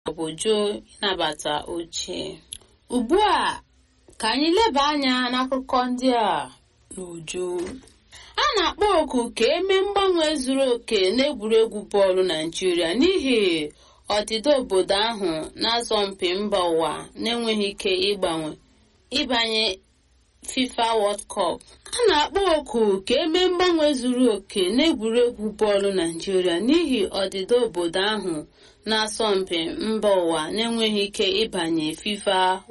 maọbụ jụ ịnabata ochie ugbu a ka anyị leba anya n'akụkọ ndị a n'uju a na-akpọ oku ka eme mgbanwe zuru oke n'egwuregwu bọọlụ naijiria n'ihi ọdịda obodo ahụ na-asọmpi mba ụwa na-enweghị ike ịgbanwe ịbanye fifa world cup a na-akpọ oku ka eme mgbanwe zuru oke n'egwuregwu bọọlụ naijiria n'ihi ọdịda obodo ahụ na-asọmpi mba ụwa na-enweghị ike ịbanye fifa